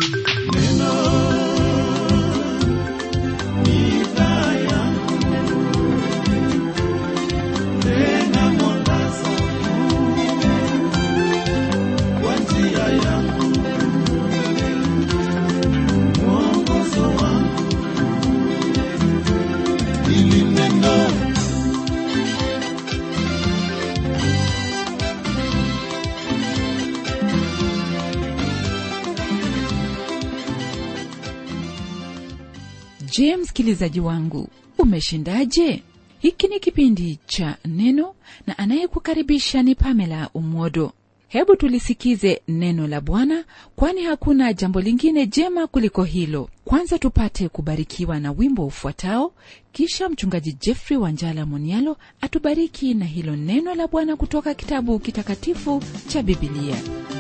je msikilizaji wangu umeshindaje hiki ni kipindi cha neno na anayekukaribisha ni pamela umwodo hebu tulisikize neno la bwana kwani hakuna jambo lingine jema kuliko hilo kwanza tupate kubarikiwa na wimbo ufuatao kisha mchungaji jeffrey wanjala monialo atubariki na hilo neno la bwana kutoka kitabu kitakatifu cha bibilia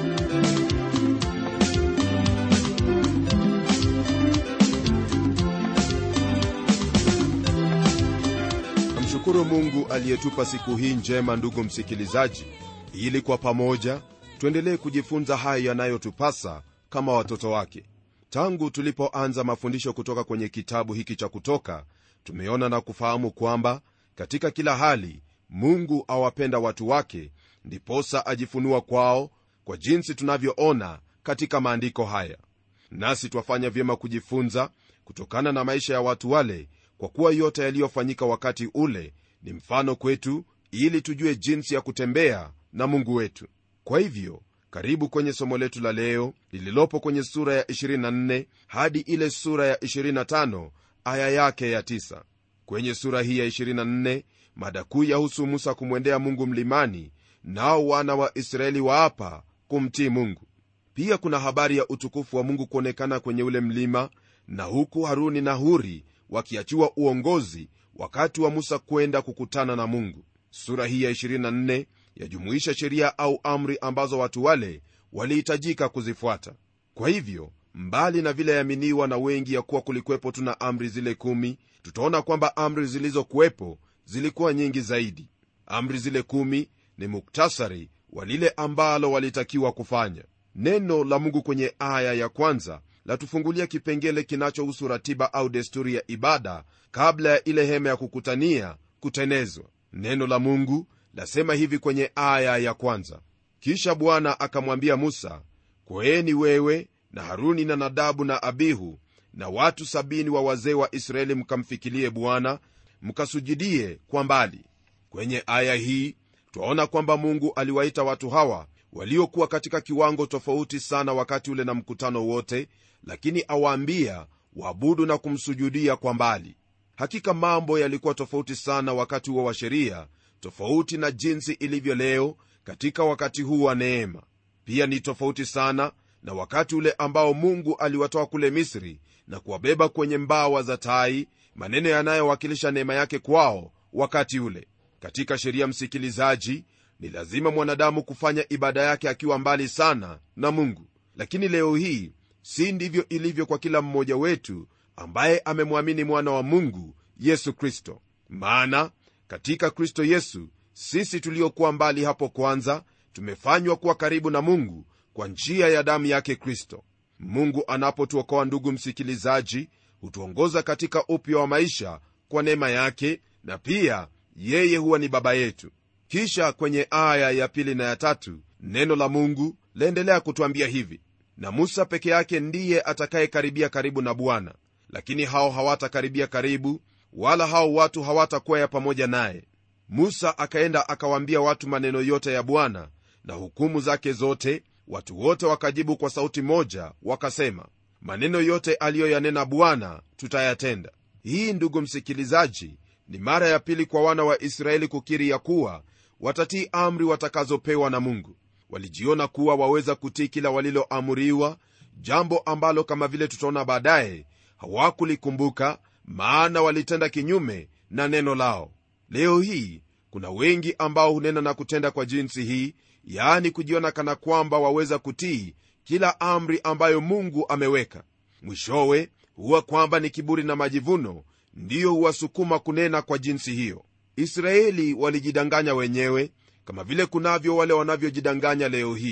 namshukuru mungu aliyetupa siku hii njema ndugu msikilizaji ili kwa pamoja tuendelee kujifunza hayo yanayotupasa kama watoto wake tangu tulipoanza mafundisho kutoka kwenye kitabu hiki cha kutoka tumeona na kufahamu kwamba katika kila hali mungu awapenda watu wake ndiposa ajifunua kwao kwa jinsi tunavyoona katika maandiko haya nasi twafanya vyema kujifunza kutokana na maisha ya watu wale kwa kuwa yote yaliyofanyika wakati ule ni mfano kwetu ili tujue jinsi ya kutembea na mungu wetu kwa hivyo karibu kwenye somo letu la leo lililopo kwenye sura ya 24 hadi ile sura ya 25 aya yake ya 9 kwenye sura hii ya 24 mada kuu yahusu musa kumwendea mungu mlimani nao wana wa israeli waapa kumtii mungu pia kuna habari ya utukufu wa mungu kuonekana kwenye ule mlima na huku haruni na huri wakiachiwa uongozi wakati wa musa kwenda kukutana na mungu sura hii ya 24 yajumuisha sheria au amri ambazo watu wale walihitajika kuzifuata kwa hivyo mbali na vile yaminiwa na wengi ya kuwa kulikwepo tuna amri zile kumi tutaona kwamba amri zilizokuwepo zilikuwa nyingi zaidi amri zile kumi ni muktasari wa lile ambalo walitakiwa kufanya neno la mungu kwenye aya ya kwanza latufungulia kipengele kinachohusu ratiba au desturi ya ibada kabla ya ile hema ya kukutania kutenezwa neno la mungu lasema hivi kwenye aya ya kwanza kisha bwana akamwambia musa kweeni wewe na haruni na nadabu na abihu na watu sabini wa wazee wa israeli mkamfikilie bwana mkasujudie kwa mbali kwenye aya hii twaona kwamba mungu aliwaita watu hawa waliokuwa katika kiwango tofauti sana wakati ule na mkutano wote lakini awaambia waabudu na kumsujudia kwa mbali hakika mambo yalikuwa tofauti sana wakati huo wa sheria tofauti na jinsi ilivyo leo katika wakati huu wa neema pia ni tofauti sana na wakati ule ambao mungu aliwatoa kule misri na kuwabeba kwenye mbawa za tai maneno yanayowakilisha neema yake kwao wakati ule katika sheria msikilizaji ni lazima mwanadamu kufanya ibada yake akiwa mbali sana na mungu lakini leo hii si ndivyo ilivyo kwa kila mmoja wetu ambaye amemwamini mwana wa mungu yesu kristo maana katika kristo yesu sisi tuliokuwa mbali hapo kwanza tumefanywa kuwa karibu na mungu kwa njia ya damu yake kristo mungu anapotuokoa ndugu msikilizaji hutuongoza katika upya wa maisha kwa neema yake na pia yeye huwa ni baba yetu kisha kwenye aya ya pili na ya tatu neno la mungu laendelea kutwambia hivi na musa peke yake ndiye atakayekaribia karibu na bwana lakini hao hawatakaribia karibu wala hao watu hawatakwea pamoja naye musa akaenda akawaambia watu maneno yote ya bwana na hukumu zake zote watu wote wakajibu kwa sauti moja wakasema maneno yote aliyoyanena bwana tutayatenda hii ndugu msikilizaji ni mara ya pili kwa wana wa israeli kukiri ya kuwa watatii amri watakazopewa na mungu walijiona kuwa waweza kutii kila waliloamuriwa jambo ambalo kama vile tutaona baadaye hawakulikumbuka maana walitenda kinyume na neno lao leo hii kuna wengi ambao hunena na kutenda kwa jinsi hii yaani kujiona kana kwamba waweza kutii kila amri ambayo mungu ameweka mwishowe huwa kwamba ni kiburi na majivuno ndiyo huwasukuma kunena kwa jinsi hiyo israeli walijidanganya wenyewe kama vile kunavyo wale wanavyojidanganya leo hii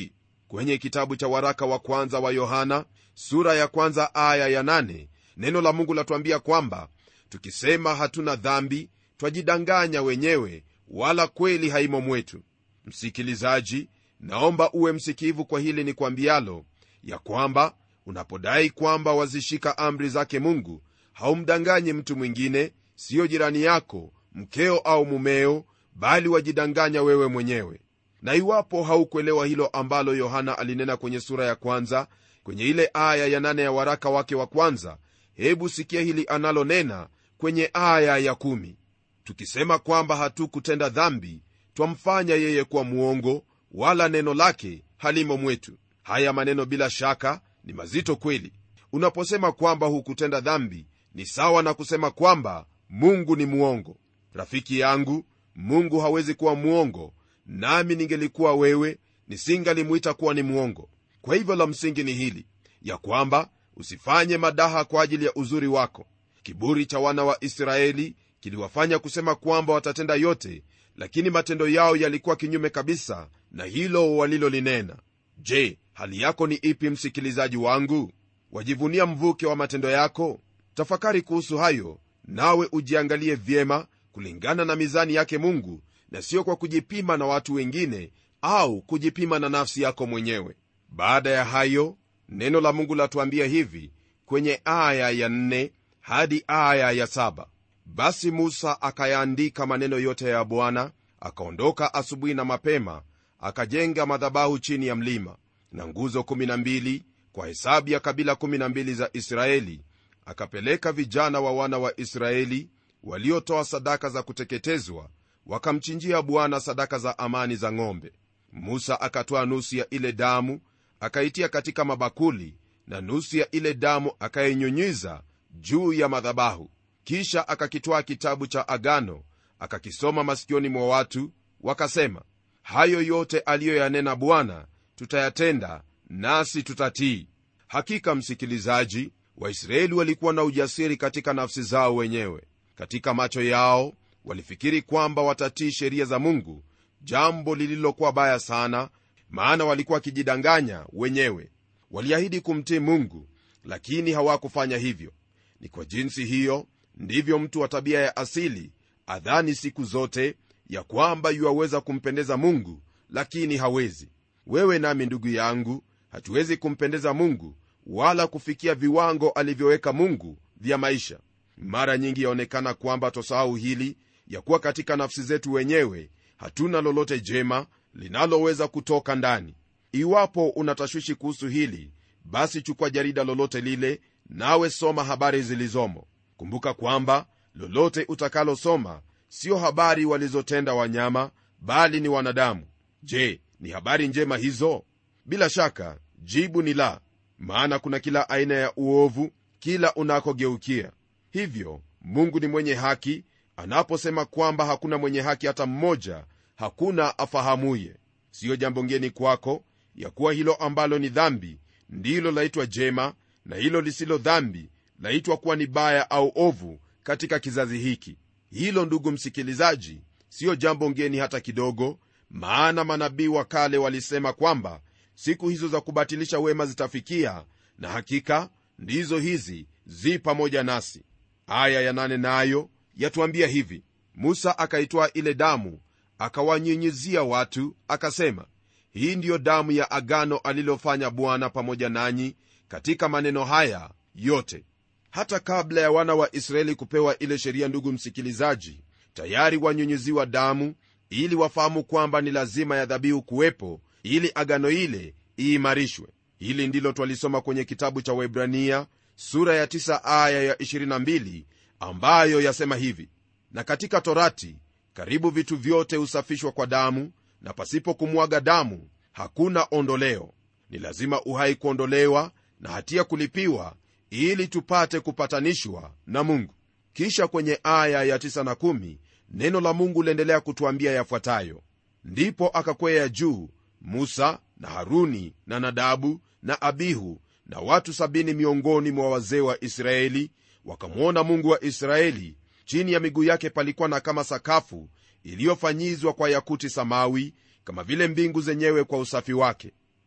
kwenye kitabu cha waraka wa kwanza wa yohana sura ya kwanza aya ya nane, neno la mungu latuambia kwamba tukisema hatuna dhambi twajidanganya wenyewe wala kweli haimo mwetu msikilizaji naomba uwe msikivu kwa hili ni kwambialo ya kwamba unapodai kwamba wazishika amri zake mungu haumdanganyi mtu mwingine siyo jirani yako mkeo au mumeo bali wajidanganya wewe mwenyewe na iwapo haukuelewa hilo ambalo yohana alinena kwenye sura ya kwanza kwenye ile aya ya nane ya waraka wake wa kwanza hebu sikia hili analonena kwenye aya ya kumi tukisema kwamba hatukutenda dhambi twamfanya yeye kuwa mwongo wala neno lake halimo mwetu haya maneno bila shaka ni mazito kweli unaposema kwamba hukutenda dhambi ni sawa na kusema kwamba mungu ni mwongo rafiki yangu mungu hawezi kuwa mwongo nami ningelikuwa wewe nisingalimwita kuwa ni mwongo kwa hivyo la msingi ni hili ya kwamba usifanye madaha kwa ajili ya uzuri wako kiburi cha wana wa israeli kiliwafanya kusema kwamba watatenda yote lakini matendo yao yalikuwa kinyume kabisa na hilo walilolinena je hali yako ni ipi msikilizaji wangu wajivunia mvuke wa matendo yako tafakari kuhusu hayo nawe ujiangalie vyema kulingana na mizani yake mungu na sio kwa kujipima na watu wengine au kujipima na nafsi yako mwenyewe baada ya hayo neno la mungu latuambia hivi kwenye aya ya nne hadi aya ya saba basi musa akayaandika maneno yote ya bwana akaondoka asubuhi na mapema akajenga madhabahu chini ya mlima na nguzo 12 kwa hesabu ya kabila 12 za israeli akapeleka vijana wa wana wa israeli waliotoa sadaka za kuteketezwa wakamchinjia bwana sadaka za amani za ng'ombe musa akatoa nusu ya ile damu akaitia katika mabakuli na nusu ya ile damu akainyunyiza juu ya madhabahu kisha akakitwaa kitabu cha agano akakisoma masikioni mwa watu wakasema hayo yote aliyoyanena bwana tutayatenda nasi tutatii hakika msikilizaji waisraeli walikuwa na ujasiri katika nafsi zao wenyewe katika macho yao walifikiri kwamba watatii sheria za mungu jambo lililokuwa baya sana maana walikuwa wakijidanganya wenyewe waliahidi kumtii mungu lakini hawakufanya hivyo ni kwa jinsi hiyo ndivyo mtu wa tabia ya asili adhani siku zote ya kwamba yuwaweza kumpendeza mungu lakini hawezi wewe nami ndugu yangu hatuwezi kumpendeza mungu wala kufikia viwango alivyoweka mungu vya maisha mara nyingi yaonekana kwamba twasahau hili ya kuwa katika nafsi zetu wenyewe hatuna lolote jema linaloweza kutoka ndani iwapo unatashwishi kuhusu hili basi chukua jarida lolote lile nawe soma habari zilizomo kumbuka kwamba lolote utakalosoma sio habari walizotenda wanyama bali ni wanadamu je ni habari njema hizo bila shaka jibu ni la maana kuna kila aina ya uovu kila unakogeukia hivyo mungu ni mwenye haki anaposema kwamba hakuna mwenye haki hata mmoja hakuna afahamuye siyo jambo ngeni kwako ya kuwa hilo ambalo ni dhambi ndilo laitwa jema na hilo lisilo dhambi laitwa kuwa ni baya au ovu katika kizazi hiki hilo ndugu msikilizaji siyo jambo ngeni hata kidogo maana manabii wa kale walisema kwamba siku hizo za kubatilisha wema zitafikia na hakika ndizo hizi zi pamoja nasi aya ya nane nayo yatuambia hivi musa akaitwaa ile damu akawanyunyizia watu akasema hii ndiyo damu ya agano alilofanya bwana pamoja nanyi katika maneno haya yote hata kabla ya wana wa israeli kupewa ile sheria ndugu msikilizaji tayari wanyunyiziwa damu ili wafahamu kwamba ni lazima ya dhabihu kuwepo ili agano ile iimarishwe hili ndilo twalisoma kwenye kitabu cha waibrania sura ya 9 aya ya 22 ambayo yasema hivi na katika torati karibu vitu vyote husafishwa kwa damu na pasipo kumwaga damu hakuna ondoleo ni lazima uhai kuondolewa na hatia kulipiwa ili tupate kupatanishwa na mungu kisha kwenye aya ya 9 na 1 neno la mungu liendelea kutwambia yafuatayo ndipo akakwea juu musa na haruni na nadabu na abihu na watu sabini miongoni mwa wazee wa israeli wakamwona mungu wa israeli chini ya miguu yake palikuwa na kama sakafu iliyofanyizwa kwa yakuti samawi kama vile mbingu zenyewe kwa usafi wake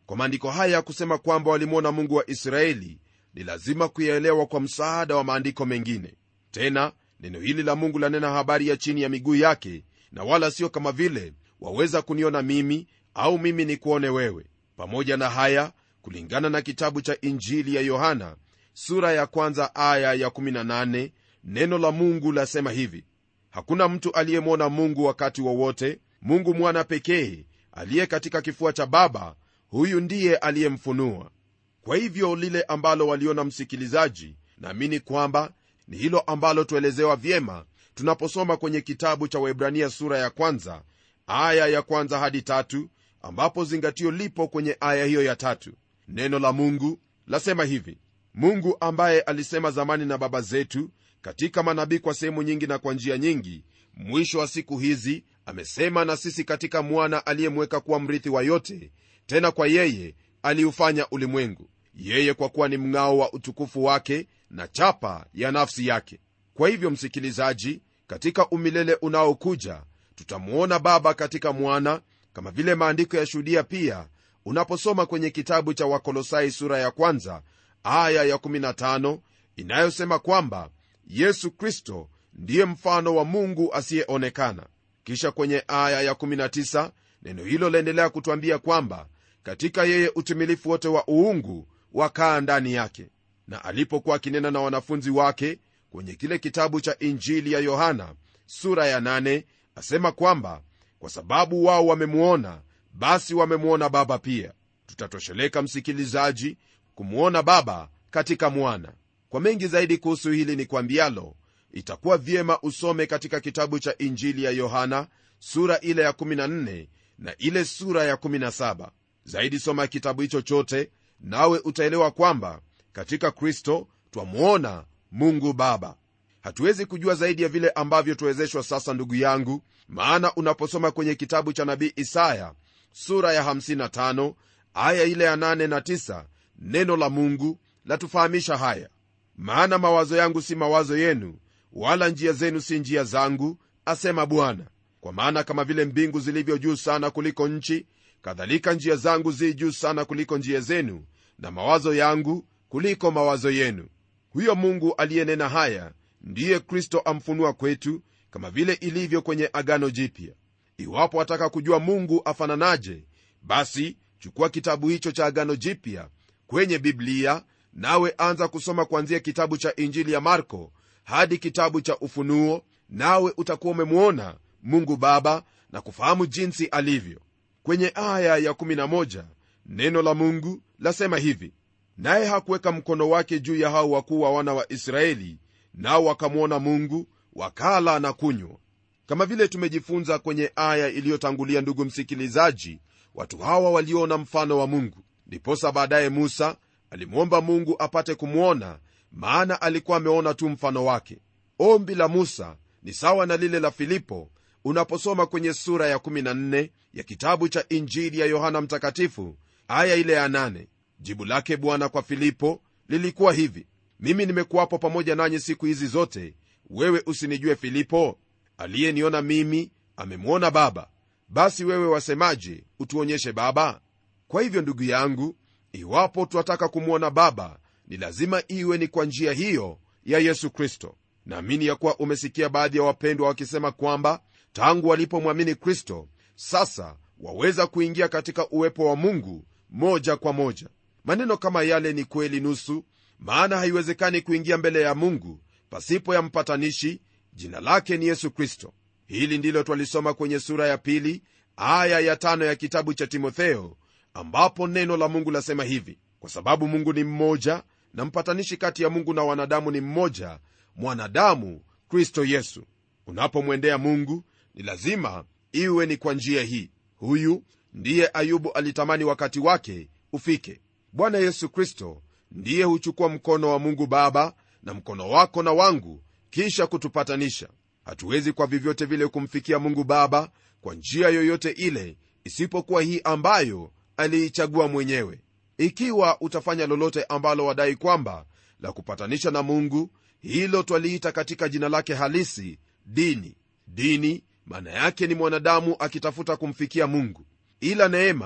kwa maandiko haya kusema kwamba walimwona mungu wa israeli ni lazima kuyaelewa kwa msaada wa maandiko mengine tena neno hili la mungu lanena habari ya chini ya miguu yake na wala sio kama vile waweza kuniona mimi au mimi ni kuone wewe pamoja na haya kulingana na kitabu cha injili ya yohana sura ya kwanza aya ya 18 neno la mungu lasema hivi hakuna mtu aliyemwona mungu wakati wowote wa mungu mwana pekee aliye katika kifua cha baba huyu ndiye aliyemfunua kwa hivyo lile ambalo waliona msikilizaji naamini kwamba ni hilo ambalo tuelezewa vyema tunaposoma kwenye kitabu cha waibrania sura ya kwanza aya ya kwanza hadi tatu ambapo zingatio lipo kwenye aya hiyo ya tatu neno la mungu lasema hivi mungu ambaye alisema zamani na baba zetu katika manabii kwa sehemu nyingi na kwa njia nyingi mwisho wa siku hizi amesema na sisi katika mwana aliyemweka kuwa mrithi wa yote tena kwa yeye aliufanya ulimwengu yeye kwa kuwa ni mng'ao wa utukufu wake na chapa ya nafsi yake kwa hivyo msikilizaji katika umilele unaokuja tutamwona baba katika mwana kama vile maandiko yashuhudia pia unaposoma kwenye kitabu cha wakolosai sura ya kwanza aya ya 15 inayosema kwamba yesu kristo ndiye mfano wa mungu asiyeonekana kisha kwenye aya ya 19 neno hilo laendelea kutwambia kwamba katika yeye utimilifu wote wa uungu wakaa ndani yake na alipokuwa akinena na wanafunzi wake kwenye kile kitabu cha injili ya yohana sura ya 8 asema kwamba kwa sababu wao wamemwona basi wamemwona baba pia tutatosheleka msikilizaji kumwona baba katika mwana kwa mengi zaidi kuhusu hili ni kwambialo itakuwa vyema usome katika kitabu cha injili ya yohana sura ile ya 14 na ile sura ya 17 zaidi soma kitabu hicho chote nawe utaelewa kwamba katika kristo twamwona mungu baba hatuwezi kujua zaidi ya vile ambavyo tuwezeshwa sasa ndugu yangu maana unaposoma kwenye kitabu cha nabii isaya sura ya 55 aya ile ya 8 na 9 neno la mungu latufahamisha haya maana mawazo yangu si mawazo yenu wala njia zenu si njia zangu asema bwana kwa maana kama vile mbingu zilivyo juu sana kuliko nchi kadhalika njia zangu zi juu sana kuliko njia zenu na mawazo yangu kuliko mawazo yenu huyo mungu aliyenena haya ndiye kristo amfunua kwetu kama vile ilivyo kwenye agano jipya iwapo wataka kujua mungu afananaje basi chukua kitabu hicho cha agano jipya kwenye biblia nawe anza kusoma kuanzia kitabu cha injili ya marko hadi kitabu cha ufunuo nawe utakuwa umemwona mungu baba na kufahamu jinsi alivyo kwenye aya ya 11 neno la mungu lasema hivi naye hakuweka mkono wake juu ya hao wakuu wa wana wa israeli nao wakamwona mungu wakala na kunywa kama vile tumejifunza kwenye aya iliyotangulia ndugu msikilizaji watu hawa waliona mfano wa mungu ndiposa baadaye musa alimwomba mungu apate kumwona maana alikuwa ameona tu mfano wake ombi la musa ni sawa na lile la filipo unaposoma kwenye sura ya 14 ya kitabu cha injili ya yohana mtakatifu aya ile ya 8 jibu lake bwana kwa filipo lilikuwa hivi mimi nimekuwapo pamoja nanyi siku hizi zote wewe usinijue filipo aliyeniona mimi amemwona baba basi wewe wasemaje utuonyeshe baba kwa hivyo ndugu yangu iwapo twataka kumwona baba ni lazima iwe ni kwa njia hiyo ya yesu kristo naamini ya kuwa umesikia baadhi ya wapendwa wakisema kwamba tangu walipomwamini kristo sasa waweza kuingia katika uwepo wa mungu moja kwa moja maneno kama yale ni kweli nusu maana haiwezekani kuingia mbele ya mungu pasipo ya mpatanishi jina lake ni yesu kristo hili ndilo twalisoma kwenye sura ya pili aya ya tano ya kitabu cha timotheo ambapo neno la mungu lasema hivi kwa sababu mungu ni mmoja na mpatanishi kati ya mungu na wanadamu ni mmoja mwanadamu kristo yesu unapomwendea mungu ni lazima iwe ni kwa njia hii huyu ndiye ayubu alitamani wakati wake ufike bwana yesu kristo ndiye huchukua mkono wa mungu baba na mkono wako na wangu kisha kutupatanisha hatuwezi kwa vyovyote vile kumfikia mungu baba kwa njia yoyote ile isipokuwa hii ambayo aliichagua mwenyewe ikiwa utafanya lolote ambalo wadai kwamba la kupatanisha na mungu hilo twaliita katika jina lake halisi dini dini maana yake ni mwanadamu akitafuta kumfikia mungu ila neema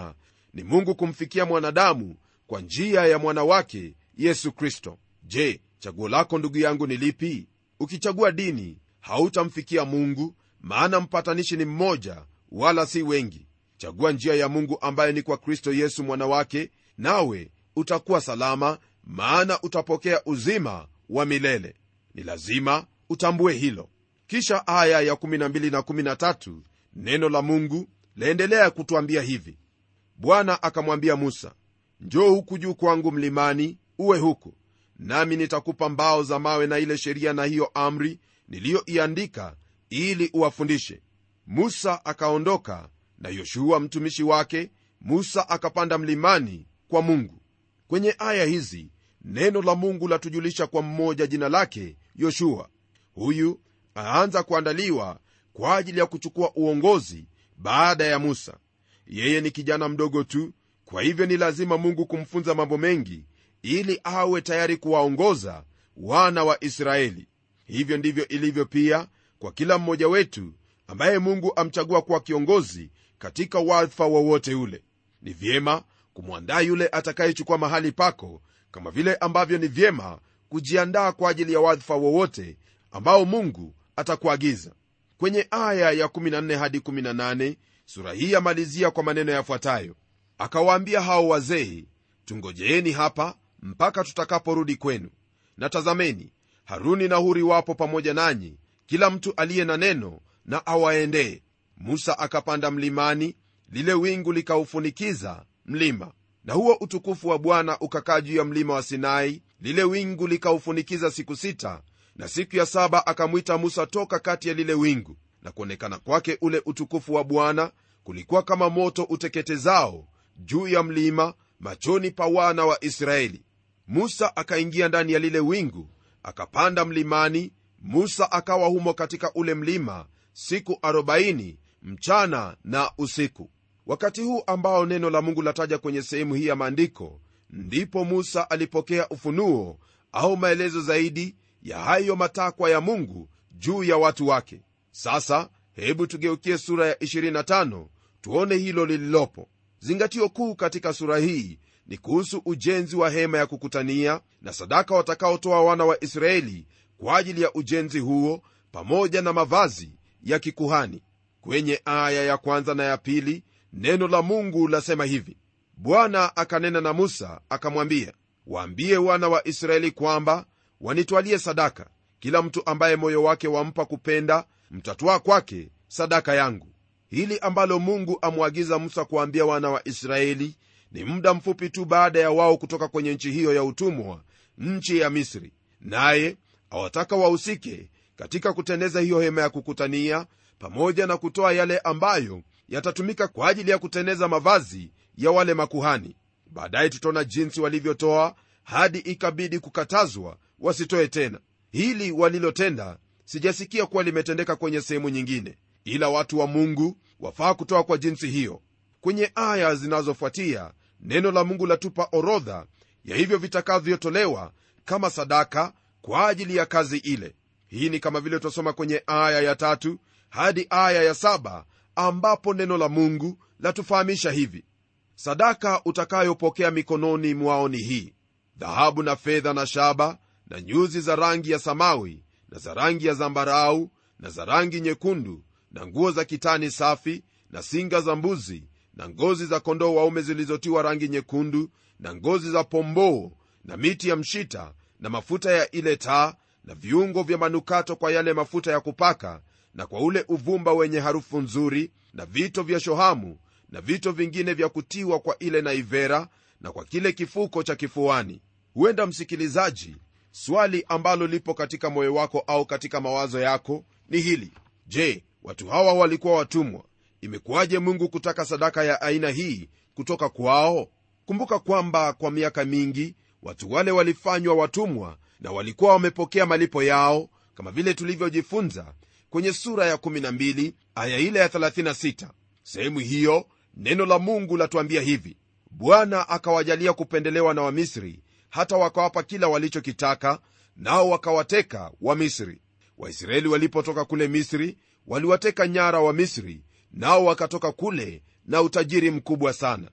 ni mungu kumfikia mwanadamu kwa njia ya mwana wake yesu kristo je chaguo lako ndugu yangu ni lipi ukichagua dini hautamfikia mungu maana mpatanishi ni mmoja wala si wengi chagua njia ya mungu ambaye ni kwa kristo yesu mwana wake nawe utakuwa salama maana utapokea uzima wa milele ni lazima utambue hilo kisha aya ya 12 na 13 neno la mungu laendelea kutwambia hivi bwana akamwambia musa njoo huku juu kwangu mlimani uwe huku nami nitakupa mbao za mawe na ile sheria na hiyo amri niliyoiandika ili uwafundishe musa akaondoka na yoshua mtumishi wake musa akapanda mlimani kwa mungu kwenye aya hizi neno la mungu latujulisha kwa mmoja jina lake yoshua huyu aanza kuandaliwa kwa ajili ya kuchukua uongozi baada ya musa yeye ni kijana mdogo tu kwa hivyo ni lazima mungu kumfunza mambo mengi ili awe tayari kuwaongoza wana wa israeli hivyo ndivyo ilivyo pia kwa kila mmoja wetu ambaye mungu amchagua kuwa kiongozi katika wadhifa wowote ule ni vyema kumwandaa yule atakayechukua mahali pako kama vile ambavyo ni vyema kujiandaa kwa ajili ya wadhifa wowote ambao mungu atakuagiza kwenye aya ya 14 hadi 18 sura hii yamalizia kwa maneno yafuatayo akawaambia hao wazee tungojeeni hapa mpaka tutakaporudi kwenu na tazameni haruni na huri wapo pamoja nanyi kila mtu aliye na neno na awaendee musa akapanda mlimani lile wingu likaufunikiza mlima na huo utukufu wa bwana ukakaa juu ya mlima wa sinai lile wingu likaufunikiza siku sita na siku ya saba akamwita musa toka kati ya lile wingu na kuonekana kwake ule utukufu wa bwana kulikuwa kama moto uteketezao juu ya mlima machoni pa wana wa israeli musa akaingia ndani ya lile wingu akapanda mlimani musa akawa humo katika ule mlima siku 40 mchana na usiku wakati huu ambao neno la mungu lataja kwenye sehemu hii ya maandiko ndipo musa alipokea ufunuo au maelezo zaidi ya hayo matakwa ya mungu juu ya watu wake sasa hebu tugeukie sura ya 25 tuone hilo lililopo zingatio kuu katika sura hii ni kuhusu ujenzi wa hema ya kukutania na sadaka watakaotoa wana wa israeli kwa ajili ya ujenzi huo pamoja na mavazi ya kikuhani kwenye aya ya kwanza na ya pili neno la mungu lasema hivi bwana akanena na musa akamwambia waambie wana wa israeli kwamba wanitwalie sadaka kila mtu ambaye moyo wake wampa kupenda mtatwaa kwake sadaka yangu hili ambalo mungu amwagiza musa kuambia wana wa israeli ni muda mfupi tu baada ya wao kutoka kwenye nchi hiyo ya utumwa nchi ya misri naye awataka wahusike katika kuteneza hiyo hema ya kukutania pamoja na kutoa yale ambayo yatatumika kwa ajili ya kuteneza mavazi ya wale makuhani baadaye tutaona jinsi walivyotoa hadi ikabidi kukatazwa wasitoe tena hili walilotenda sijasikia kuwa limetendeka kwenye sehemu nyingine ila watu wa mungu wafaa kutoa kwa jinsi hiyo kwenye aya zinazofuatia neno la mungu latupa orodha ya hivyo vitakavyotolewa kama sadaka kwa ajili ya kazi ile hii ni kama vile tutasoma kwenye aya ya tatu hadi aya ya saba ambapo neno la mungu latufahamisha hivi sadaka utakayopokea mikononi mwao ni hii dhahabu na fedha na shaba na nyuzi za rangi ya samawi na za rangi ya zambarau na za rangi nyekundu na nguo za kitani safi na singa za mbuzi na ngozi za kondoo waume zilizotiwa rangi nyekundu na ngozi za pomboo na miti ya mshita na mafuta ya ile taa na viungo vya manukato kwa yale mafuta ya kupaka na kwa ule uvumba wenye harufu nzuri na vito vya shohamu na vito vingine vya kutiwa kwa ile naivera na kwa kile kifuko cha kifuani huenda msikilizaji swali ambalo lipo katika moyo wako au katika mawazo yako ni hili je watu hawa walikuwa watumwa imekuwaje mungu kutaka sadaka ya aina hii kutoka kwao kumbuka kwamba kwa miaka mingi watu wale walifanywa watumwa na walikuwa wamepokea malipo yao kama vile tulivyojifunza kwenye sura ya 12 aya ile ya 36 sehemu hiyo neno la mungu latuambia hivi bwana akawajalia kupendelewa na wamisri hata wakawapa kila walichokitaka nao wakawateka wamisri waisraeli walipotoka kule misri waliwateka nyara wa misri nao wakatoka kule na utajiri mkubwa sana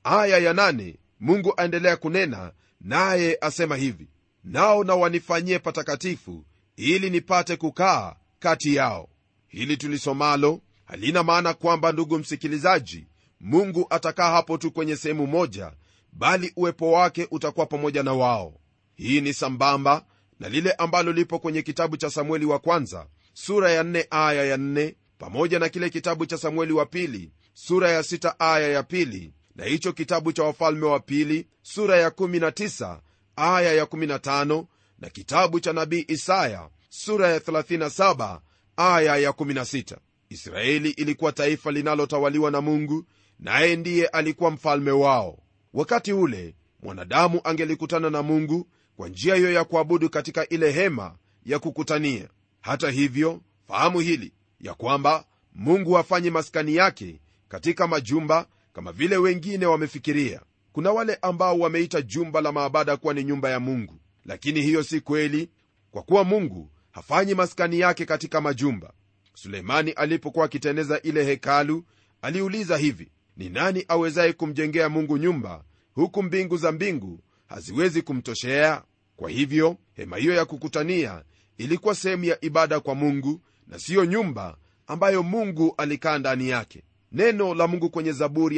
aya ya nane, mungu aendelea kunena naye asema hivi nao na wanifanyie patakatifu ili nipate kukaa kati yao hili tulisomalo halina maana kwamba ndugu msikilizaji mungu atakaa hapo tu kwenye sehemu moja bali uwepo wake utakuwa pamoja na wao hii ni sambamba na lile ambalo lipo kwenye kitabu cha samueli wa kwanza sura ya 4 aya ya 4 pamoja na kile kitabu cha samueli wa pili sura ya 6 aya ya pili na hicho kitabu cha wafalme wa pili sura ya 19 aya ya 15 na kitabu cha nabii isaya sura ya 37 aya ya 16 israeli ilikuwa taifa linalotawaliwa na mungu naye ndiye alikuwa mfalme wao wakati ule mwanadamu angelikutana na mungu kwa njia hiyo ya kuabudu katika ile hema ya kukutania hata hivyo fahamu hili ya kwamba mungu hafanyi maskani yake katika majumba kama vile wengine wamefikiria kuna wale ambao wameita jumba la maabada kuwa ni nyumba ya mungu lakini hiyo si kweli kwa kuwa mungu hafanyi maskani yake katika majumba suleimani alipokuwa akiteneza ile hekalu aliuliza hivi ni nani awezaye kumjengea mungu nyumba huku mbingu za mbingu haziwezi kumtoshea kwa hivyo hema hiyo ya kukutania ilikuwa sehemu ya ibada kwa mungu na siyo nyumba ambayo mungu alikaa ndani yake neno la mungu kwenye zaburi ya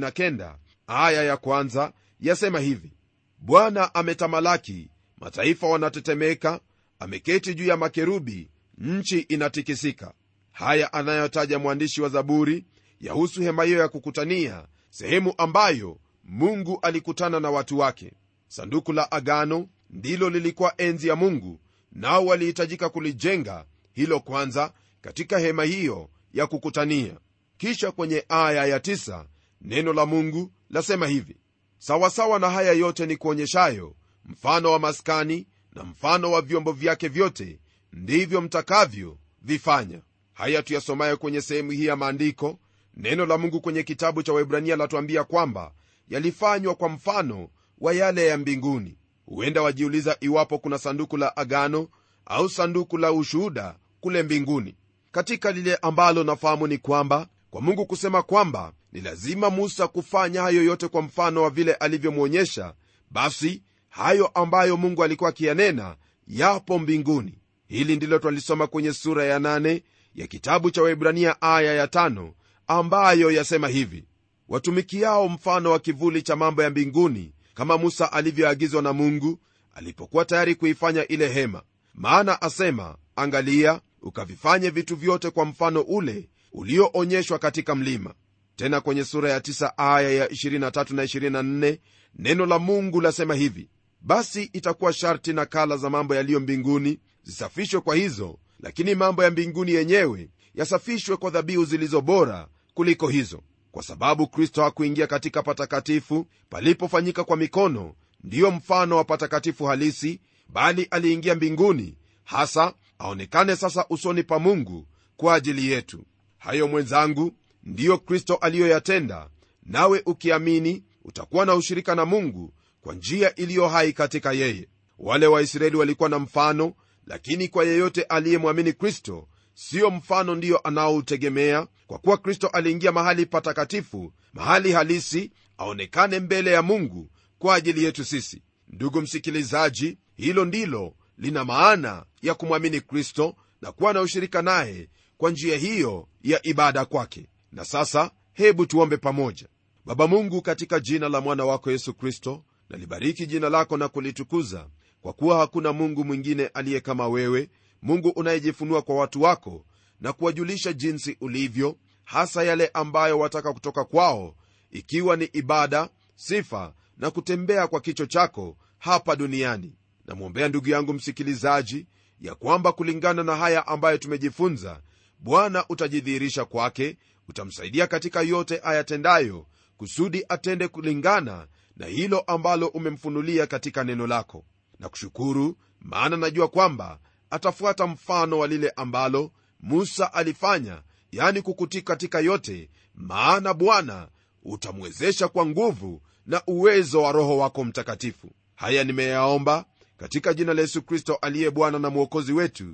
99 aya ya kwanza yasema hivi bwana ametamalaki mataifa wanatetemeka ameketi juu ya makerubi nchi inatikisika haya anayotaja mwandishi wa zaburi yahusu hema hiyo ya kukutania sehemu ambayo mungu alikutana na watu wake sanduku la agano ndilo lilikuwa enzi ya mungu nao walihitajika kulijenga hilo kwanza katika hema hiyo ya kukutania kisha kwenye aya ya tisa, neno la mungu lasema hivi sawasawa na haya yote ni kuonyeshayo mfano wa maskani na mfano wa vyombo vyake vyote ndivyo mtakavyo vifanya haya tuyasomayo kwenye sehemu hii ya maandiko neno la mungu kwenye kitabu cha waibrania latuambia kwamba yalifanywa kwa mfano wa yale ya mbinguni huenda wajiuliza iwapo kuna sanduku la agano au sanduku la ushuhuda kule mbinguni katika lile ambalo nafahamu ni kwamba kwa mungu kusema kwamba ni lazima musa kufanya hayo yote kwa mfano wa vile alivyomwonyesha basi hayo ambayo mungu alikuwa akiyanena yapo mbinguni hili ndilo twalisoma kwenye sura ya nane ya kitabu cha waibrania aya ya tano ambayo yasema hivi watumikiao mfano wa kivuli cha mambo ya mbinguni kama musa alivyoagizwa na mungu alipokuwa tayari kuifanya ile hema maana asema angalia ukavifanye vitu vyote kwa mfano ule ulioonyeshwa katika mlima tena kwenye sura ya 9 aya ya 23 na 24 neno la mungu lasema hivi basi itakuwa sharti na kala za mambo yaliyo mbinguni zisafishwe kwa hizo lakini mambo ya mbinguni yenyewe yasafishwe kwa dhabihu zilizo bora kuliko hizo kwa sababu kristo hakuingia katika patakatifu palipofanyika kwa mikono ndiyo mfano wa patakatifu halisi bali aliingia mbinguni hasa aonekane sasa usoni pa mungu kwa ajili yetu hayo mwenzangu ndiyo kristo aliyoyatenda nawe ukiamini utakuwa na ushirika na mungu kwa njia iliyo hai katika yeye wale waisraeli walikuwa na mfano lakini kwa yeyote aliyemwamini kristo siyo mfano ndiyo anaoutegemea kwa kuwa kristo aliingia mahali patakatifu mahali halisi aonekane mbele ya mungu kwa ajili yetu sisi ndugu msikilizaji hilo ndilo lina maana ya kumwamini kristo na kuwa na ushirika naye kwa njia hiyo ya ibada kwake na sasa hebu tuombe pamoja baba mungu katika jina la mwana wako yesu kristo nalibariki jina lako na kulitukuza kwa kuwa hakuna mungu mwingine aliye kama wewe mungu unayejifunua kwa watu wako na kuwajulisha jinsi ulivyo hasa yale ambayo wataka kutoka kwao ikiwa ni ibada sifa na kutembea kwa kicho chako hapa duniani namwombea ndugu yangu msikilizaji ya kwamba kulingana na haya ambayo tumejifunza bwana utajidhihirisha kwake utamsaidia katika yote ayatendayo kusudi atende kulingana na hilo ambalo umemfunulia katika neno lako na kushukuru maana najua kwamba atafuata mfano wa lile ambalo musa alifanya yani kukutii katika yote maana bwana utamwezesha kwa nguvu na uwezo wa roho wako mtakatifu haya nimeyaomba katika jina la yesu kristo aliye bwana na mwokozi wetu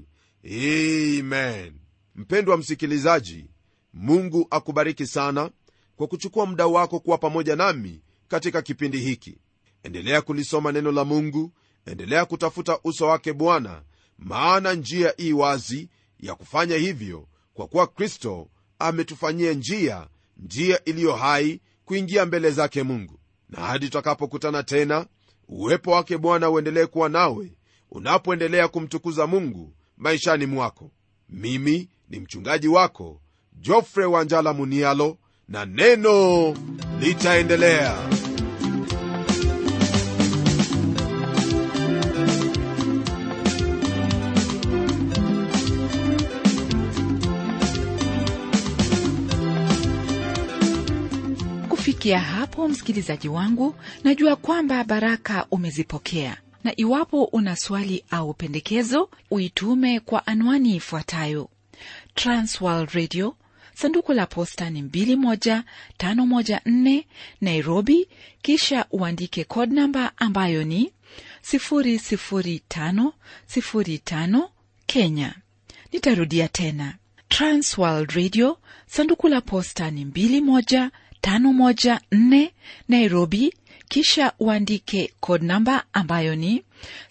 amen mpendwa msikilizaji mungu akubariki sana kwa kuchukua muda wako kuwa pamoja nami katika kipindi hiki endelea kulisoma neno la mungu endelea kutafuta uso wake bwana maana njia ii wazi ya kufanya hivyo kwa kuwa kristo ametufanyia njia njia iliyo hai kuingia mbele zake mungu na hadi tutakapokutana tena uwepo wake bwana uendelee kuwa nawe unapoendelea kumtukuza mungu maishani mwako mimi ni mchungaji wako jofre wanjala munialo na neno litaendelea kufikia hapo msikilizaji wangu najua kwamba baraka umezipokea na iwapo una swali au pendekezo uitume kwa anwani ifuatayo transworld radio sanduku la posta ni 21514 nairobi kisha uandike code namba ambayo ni 00505 kenya nitarudia tena transworld radio sanduku la posta ni 21 514 Nairobi, kisha uandike code namba ambayo ni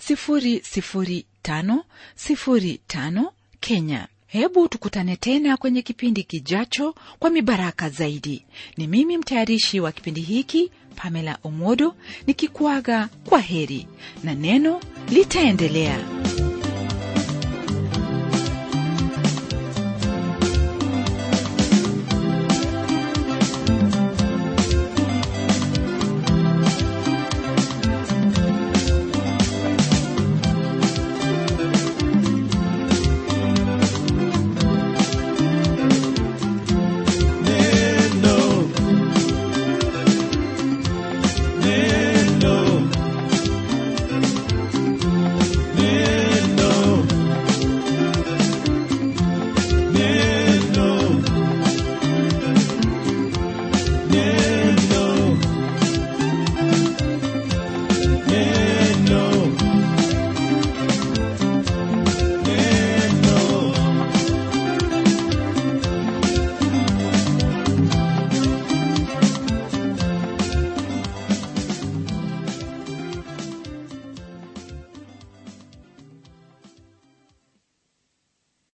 00505 Kenya. Hebu tukutane tena kwenye kipindi kijacho kwa mibaraka zaidi. Ni mimi mtayarishi wa kipindi hiki Pamela Omodo nikikuaga kwa heri na neno litaendelea.